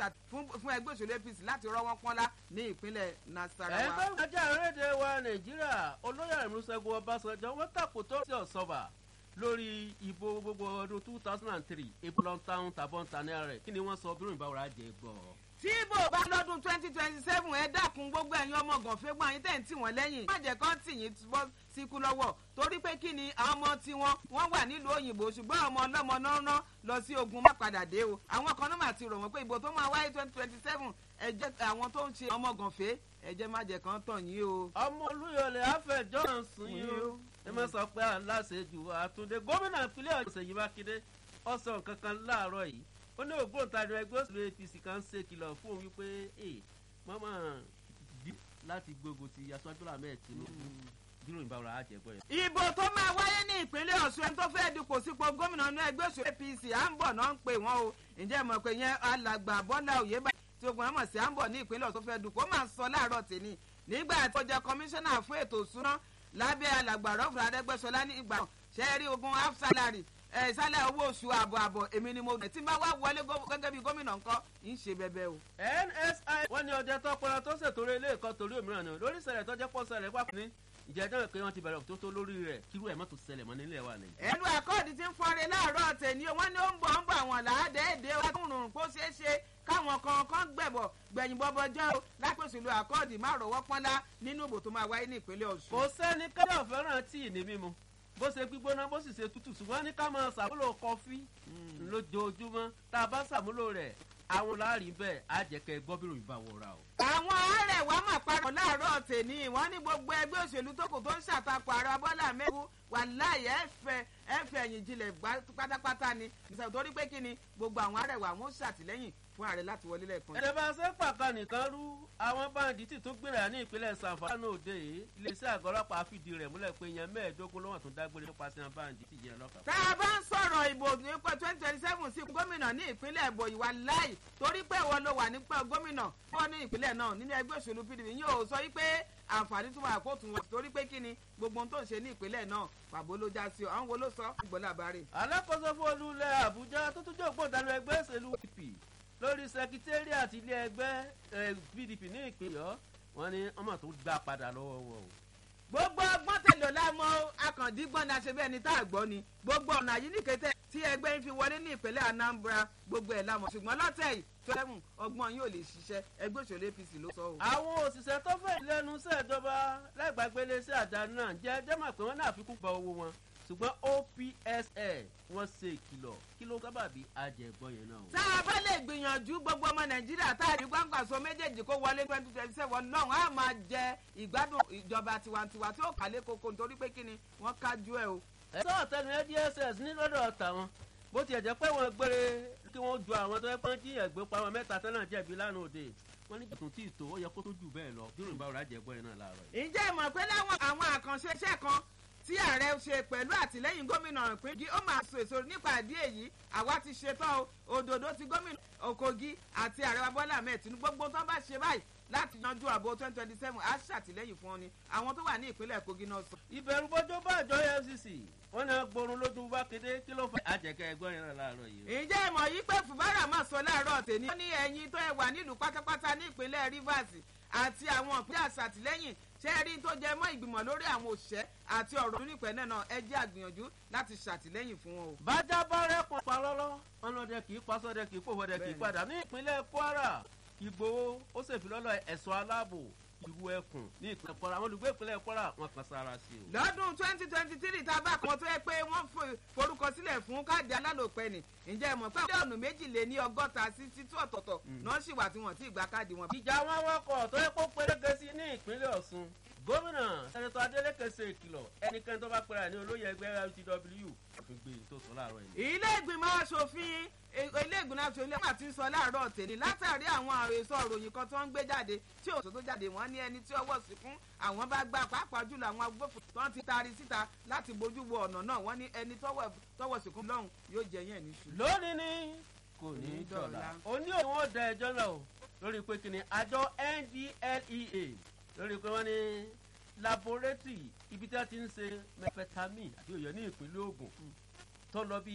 fún ẹgbẹ́ òṣèlú apc láti rọ́wọ́ pọ́nlá ní ìpínlẹ̀ nasarawa. ẹgbẹ́ ajá àrédè wa nàìjíríà olóyè ìmúṣẹ́gun ọbásanjọ́ wọ́n tàkò tó sí ọ̀sọ́bà lórí ìbò gbogbo ọdún two thousand and three ebulon town tàbọn tani rẹ̀ kí ni wọ́n sọ bí òyìnbá wàrà jẹ gbọ́. tí ibo bá lọ́dún twenty twenty seven ẹ dákun gbogbo ẹ̀yin ọmọ gànfẹ́ gbọ́n yín tẹ̀ ń tì wọ́n lẹ́yìn má jẹ́ kán tì yín bọ́ síkú lọ́wọ́ torí pé kí ni àwọn ọmọ tiwọn wọ́n wà nílùú òyìnbó ṣùgbọ́n ọmọ ọlọ́mọ náà lọ sí ogun má padà dé o àwọn kan náà mà ti rò wọ́n pé ìbò tó máa wáyé twenty twenty seven ẹ jẹ́ àwọn tó ń ṣe ọmọ gànfẹ́ ẹ jẹ́ má jẹ́ kán tàn yín o. ọmọ olúyọlẹ afẹjọ sùn yín o ẹ má sọ pé aláṣejù àtúndé gómìnà ìpínlẹ̀ ọ̀sẹ̀ yìí mákindé ọ̀sán kankan láàárọ̀ yìí ó ní ògbóǹtarì ẹgbẹ́ òṣèlú apc kan ṣe kìlọ̀ fún òun wípé ẹ mọ́mọ́ dí láti gbógun ti aṣáájú làmẹ́ tinubu dúró ìbáwọ̀ àjẹgbọ́ yẹn. ìbò tó máa wáyé ní ìpínlẹ̀ ọ̀ṣun ẹni tó fẹ́ẹ́ dupò sípò gómìnà inú ẹgbẹ́ òṣèlú apc à ń bọ̀ náà ń pè wọ́n o ǹjẹ́ mọ̀ pé yẹn alàgbà bọ́lá òye bá tí ogun àmọ̀ sí à ń bọ̀ ní ìpínlẹ̀ ọ̀ṣun tó fẹ́ẹ́ dupò ó máa sọ láàárọ̀ tèmi nígbà tó jẹ́ kọmíṣánná fún ètò ìṣúná lábẹ́ alàgbà rọ́fùrù adẹ́gbẹ́sọlá ní ìgbà ṣẹ́ẹ́rí ogun half salary ẹ sálẹ̀ owó oṣù àbọ̀ àbọ̀ èmi ni mo bẹ̀ tí n bá wá wọlé gẹ́gẹ́ bí gómìnà nǹkan ń ṣe bẹ́bẹ́ o. nsi wọ́n ní ọjọ́ tọpọlọ tó ṣètò ilé ẹ̀kọ́ torí òmíràn ni lórí ìṣẹ̀lẹ̀ tó jẹ́ pọ̀ ṣẹlẹ̀ pàpọ̀ ní ìjẹ́jọ́ pé wọ́n ti bẹ̀rẹ̀ tó tó lórí rẹ̀ kírú ẹ̀ mọ́tò ṣẹlẹ̀ mọ́ nílẹ̀ wa nàìjíríà. ẹnu àkọọ́dì ti ń fọre láàárọ̀ tèmi wọ́n ní ó ń bọ̀ ń bọ̀ àwọn làádẹ́ẹ̀dẹ́ wa tó ń rùn kó ṣeé ṣe káwọn kan kan gbẹ̀bọ̀ gbẹ̀yìn bọ́bọ́ jẹ́ o lápèsèlú àkọọ́dì má rọ̀wọ́ pọ́nlá nínú ìbò tó máa wáyé ní ìpínlẹ̀ ọ̀ṣun. kò sẹ́ni káyọ̀ fẹ́ràn tíì ní mímu bó ṣe gbígbóná bó sì ṣe tútù ṣùgbọ́n ní ká máa ṣàmúlò kọfí lójoojúmọ́ tá a bá ṣàmúlò rẹ̀ àwọn láàrin bẹ́ẹ̀ á jẹ́ kẹ́ gbọ́ bí ròyìn bá wọra o. àwọn àárẹ̀ wa máa parọ́ láàárọ̀ tèmi wọ́n ní gbogbo ẹgbẹ́ òṣèlú tó kù tó ń ṣàtakò ààrẹ bọ́lá mẹ́kú wà láàyè ẹ̀fẹ̀ ẹ̀fẹ̀ ẹ̀yìn jinlẹ̀ pátápátá ni ìṣàkóso torí pé kí ni gbogbo àwọn àárẹ̀ wa wọ́n ṣàtìlẹ́yìn fún ààrẹ láti wọlé lẹ́ẹ̀kan. ẹ̀rẹ̀ bá ṣe pàkan nìkan rú àwọn báńdíìtì tó gbéra ní ìpínlẹ̀ sanfàánù òde yìí iléeṣẹ́ àgọ́ ọlọ́pàá fìdí rẹ̀ múlẹ̀ pé yẹn mẹ́ẹ̀ẹ́dógún lọ́wọ́ tó dágbére nípasẹ̀ báńdíìtì yẹn lọ́kàn. tá a bá ń sọ̀rọ̀ ìbò nípa twenty twenty seven sí gómìnà ní ìpínlẹ̀ èbò ìwà láì torí pé ìwọ ló wà nípa gómìnà fún ní ìpínlẹ̀ náà nínú ẹgbẹ́ òṣèlú pdp yóò sọ wípé àǹfààní tó wà kó tún wọ torí pé kí ni gbogbo ohun tó ń ṣe ní ìpínlẹ̀ náà pàbó ló já sí ọ àwọn wo ló sọ gbọ́dọ̀ àbárè. alákòóso fún olúlẹ̀ àbújá tó tún jẹ́ ògbóǹtarì ẹgbẹ́ òṣèlú pdp lórí secretariat ilé ẹgbẹ́ pdp ní ìpínlẹ̀ wọn ni ọmọ tó gbà padà lọ́wọ́ wọn o. gbogbo ọgbọ́n tẹ̀lé lámọ́ akàndígbọ́n ni a ṣe bẹ́ẹ̀ ni tá a gbọ́ ni gbogbo ọ̀nà yìí ní kété tí ẹgbẹ́ ń fi wọlé ní ìpínlẹ̀ anambra gbogbo ẹ̀ lámọ̀ ṣùgbọ́n lọ́tẹ̀ yìí tọ́lẹ́mù ọgbọ́n yóò lè ṣiṣẹ́ ẹgbẹ́ òṣèlú apc ló sọ o. àwọn òṣìṣẹ́ tó fẹ́ lẹ́nu sẹ́ẹ̀jọba lẹ́gbàgbélé sí àdáni náà jẹ́ jẹ́mọ̀ pé wọ́n náà fi kún gba owó wọn ṣùgbọ́n opsl wọ́n ṣe ìkìlọ̀ kí ló sábà bí ajẹ́gbọ́ yẹn náà. tá a bá lè gbìyànjú gbogbo ọmọ nàìjíríà tá a rí gbàǹgbàsọ méjèèjì kó wọlé twenty twenty seven náà á máa jẹ ìgbádùn ìjọba tiwantiwa tí ó kàlé koko nítorí pé kíni wọ́n kájú ẹ̀ o. ẹ sọ ọ̀tẹ̀nu dss ní lọ́dọ̀ tàwọn bó tiẹ̀ jẹ́ pé wọ́n gbére kí wọ́n ju àwọn tó yẹ pé jíyàn gbé pa àwọn mẹ́ta tẹ́lẹ̀ jẹ̀bi lánàá òde wọ́n ní jẹ̀tún tí ì tó ó yẹ kó tó jù bẹ́ẹ̀ lọ bí òrùnbá ọ̀rọ̀ àjẹgbọ́ yẹn náà láàárọ̀ yìí. ǹjẹ́ ìmọ̀ pé láwọn àwọn àkànṣe iṣẹ́ kan tí ààrẹ ṣe pẹ̀lú àtìlẹ́yìn gómìnà ìpínlẹ̀ ó máa so èso nípa ìdí èyí àwa ti ṣetán o òdòdó ti gómìnà òkogi àti ààrẹ wa bọ́lá ahmed tinubu gbogbo tó bá ṣe báyìí láti yanjú àbò twenty twenty seven á ṣàtìlẹ́yìn fún ọ ni àwọn tó wà ní ìpínlẹ̀ kogi náà sọ. ìbẹ̀rù bọ́jọ́ bá àjọ efcc wọ́n ní gbórun lójú bá kéde kí ló fà àjẹkẹ́ ẹgbọ́n yẹn náà láàárọ̀ yìí. ǹjẹ́ ìmọ̀ yìí pé fùbárà máa sọ láàárọ̀ tèmi. wọ́n ní ẹ̀yin tó ẹ wà nílùú pátápátá ní ìpínlẹ̀ rivers àti àwọn ìpínlẹ̀ àṣàtìlẹ́yìn ṣé ẹ rí tó jẹ mọ́ ìgbìmọ̀ lórí àwọn òṣìṣẹ́ àti ọ̀rọ̀ onípẹ̀ náà ẹ jẹ́ àgbìyànjú láti ṣàtìlẹ́yìn fún wọn o. bájá bá rẹ́pọ̀ pa lọ́lọ́ ọlọ́dẹ kì í pa sọ́dẹ kì í pòfọ́dẹ kì í padà ní ìpínlẹ̀ kwara ìgbòho ó ṣèfilọ́lọ̀ ẹ̀ṣọ́ aláàbò ìlú ẹkùn ní ìpínlẹ̀ kwara àwọn olùgbé ìpínlẹ̀ kwara wọn kan sára sí o. lọ́dún twenty twenty three tá a bá kan tó yẹ pé wọ́n forúkọ sílẹ̀ fún káàdì alálòpẹ́ ni ǹjẹ́ ẹ mọ̀ pé mílíọ̀nù méjì lé ní ọgọ́ta sí títú ọ̀tọ̀ọ̀tọ̀ náà sì wà tí wọ́n ti gba káàdì wọn. ìjà wọn wọkọ̀ tó yẹ kó péréke sí ní ìpínlẹ̀ ọ̀ṣun gómìnà sẹ́nitọ́ adélèké ṣe ìkìlọ̀ ẹnikẹ́ni tó bá pera ní olóyè ẹgbẹ́ ltw òfin gbé tó sọ láàárọ̀ yìí. ilé ìgbìmọ̀ asòfin ilé ìgbìmọ̀ asòfin lẹ́wọ̀n àti sọ láàárọ̀ tèmi látàrí àwọn àròsọ òròyìn kan tó ń gbé jáde tí òṣò tó jáde wọ́n ní ẹni tí ọwọ́ sí fún àwọn bá gbà pàápàá jùlọ àwọn agbófinró tó ń ti taari síta láti bójú wo ọ̀nà náà wọ́n ní ẹni tọwọ́ sí fún lọ́hùn yóò jẹ yẹn níṣu. lónìí ni kò ní í dọ̀la òní òun ó da ẹjọ́ náà o lórí pé kí ni àjọ ndlea lórí pé wọ́n ní laboratory ibi tí wọ́n ti ń ṣe methamphetamine àti òyò ní ìpínlẹ̀ ogun tó lọ bí